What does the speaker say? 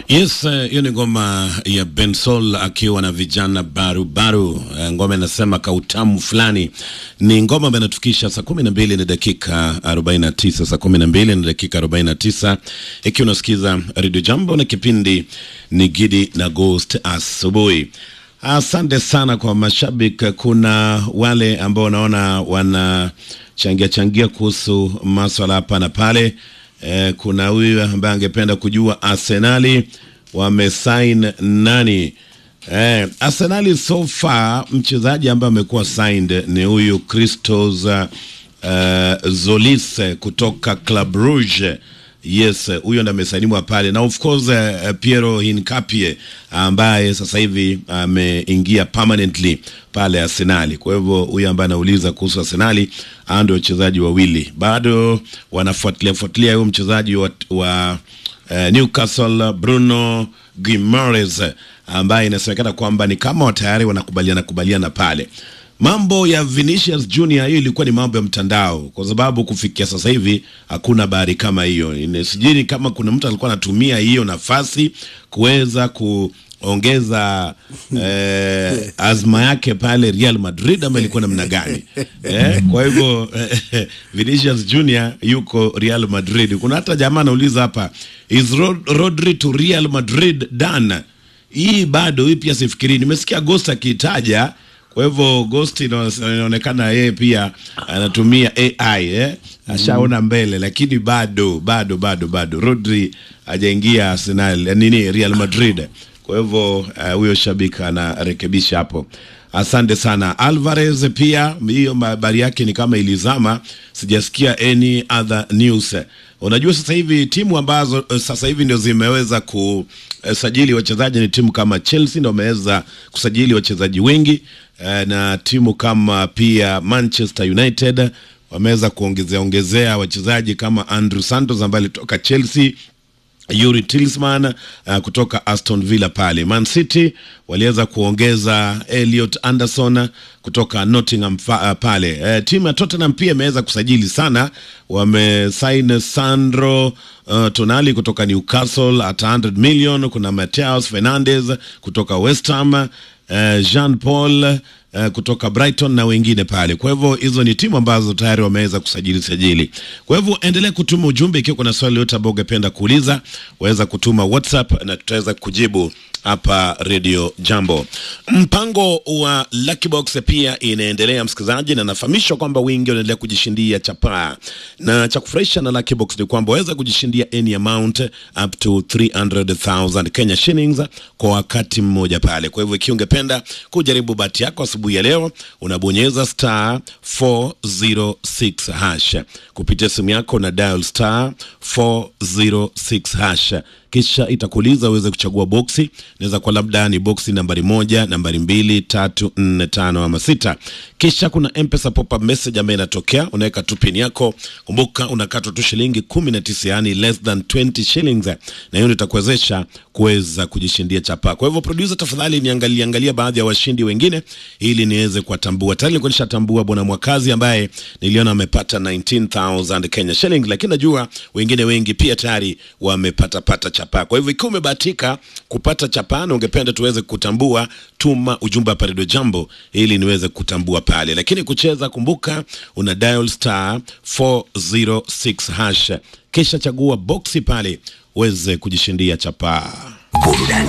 Yes, hiyo ni ngoma ya Bensol akiwa na vijana barubaru. Eh, Ngoma inasema kautamu fulani. Ni ngoma ambayo inatufikisha saa kumi na mbili na dakika arobaini na tisa saa kumi na mbili na dakika arobaini na tisa ikiwa unasikiza Radio Jambo na kipindi ni Gidi na Ghost asubuhi. Asante sana kwa mashabiki. Kuna wale ambao wanaona wanachangia changia kuhusu maswala hapa na pale. Eh, kuna huyu ambaye angependa kujua Arsenali wamesign nani? Eh, Arsenali so far mchezaji ambaye amekuwa signed ni huyu Christos uh, Zolis kutoka Club Rouge. Yes, huyo ndo amesainiwa pale na of course uh, Piero Hincapie ambaye sasa hivi ameingia permanently pale Arsenali. Kwa hivyo huyo ambaye anauliza kuhusu Arsenali, hao ndio wachezaji wawili bado wanafuatilia fuatilia huyo mchezaji wa, wa uh, Newcastle Bruno Guimaraes ambaye inasemekana kwamba ni kama tayari wanakubaliana kubaliana pale mambo ya Vinicius Junior, hiyo ilikuwa ni mambo ya mtandao, kwa sababu kufikia sasa hivi hakuna habari kama hiyo. Ine- Sijui kama kuna mtu alikuwa anatumia hiyo nafasi kuweza kuongeza eh, azma yake pale Real Madrid ama ilikuwa namna gani? Eh, kwa hivyo eh, Vinicius Junior yuko Real Madrid. Kuna hata jamaa anauliza hapa, is Rod Rodri to Real Madrid done? Hii bado, hii pia sifikiri. Nimesikia Ghost akitaja kwa hivyo Ghost ina- inaonekana yeye pia anatumia AI eh? Ashaona mbele, lakini bado bado bado bado Rodri hajaingia Arsenal eh, nini Real Madrid. Kwa hivyo eh, huyo shabiki anarekebisha hapo. Asante sana Alvarez, pia hiyo habari yake ni kama ilizama, sijasikia any other news. Unajua sasa hivi timu ambazo eh, sasa hivi ndio zimeweza kusajili wachezaji ni timu kama Chelsea ndio wameweza kusajili wachezaji wengi eh, na timu kama pia Manchester United wameweza kuongezea ongezea wachezaji kama Andrew Santos ambaye alitoka Chelsea Yuri Tillsman uh, kutoka Aston Villa pale. Man City waliweza kuongeza Elliot Anderson kutoka Nottingham fa, uh, pale. Uh, timu ya Tottenham pia imeweza kusajili sana, wamesign Sandro uh, Tonali kutoka Newcastle at 100 million. Kuna Mateus Fernandes kutoka West Ham uh, Jean Paul uh, kutoka Brighton na wengine pale. Kwa hivyo hizo ni timu ambazo tayari wameweza kusajili sajili. Kwa hivyo endelea kutuma ujumbe ikiwa kuna swali yote ambao ungependa kuuliza, waweza kutuma WhatsApp na tutaweza kujibu hapa Radio Jambo. Mpango wa Lucky Box pia inaendelea msikilizaji, na nafahamishwa kwamba wengi wanaendelea kujishindia chapaa, na cha kufurahisha na Lucky Box ni kwamba waweza kujishindia any amount up to 300,000 Kenya shillings kwa wakati mmoja pale. Kwa hivyo ikiwa ungependa kujaribu bahati yako asubuhi ya leo, unabonyeza star 406 hash kupitia simu yako na dial star 406 hash kisha itakuuliza uweze kuchagua boksi. Inaweza kuwa labda ni boksi nambari moja, nambari mbili, tatu, nne, tano ama sita. Kisha kuna mpesa pop-up message ambayo inatokea, unaweka tu pin yako. Kumbuka unakatwa tu shilingi kumi na tisa, yani less than 20 shillings, na hiyo ndio itakuwezesha kuweza kujishindia chapa. Kwa hivyo producer, tafadhali niangalie angalia baadhi ya washindi wengine ili niweze kuwatambua. Tayari nilikuwa nishatambua bwana Mwakazi ambaye niliona amepata 19000 Kenya shillings, lakini najua wengine wengi pia tayari wamepata pata chapa. Kwa hivyo ikiwa umebahatika kupata chapa na ungependa tuweze kutambua, tuma ujumbe hapa Radio Jambo ili niweze kutambua pale. Lakini kucheza, kumbuka una dial star 406 hash, kisha chagua boksi pale uweze kujishindia chapa.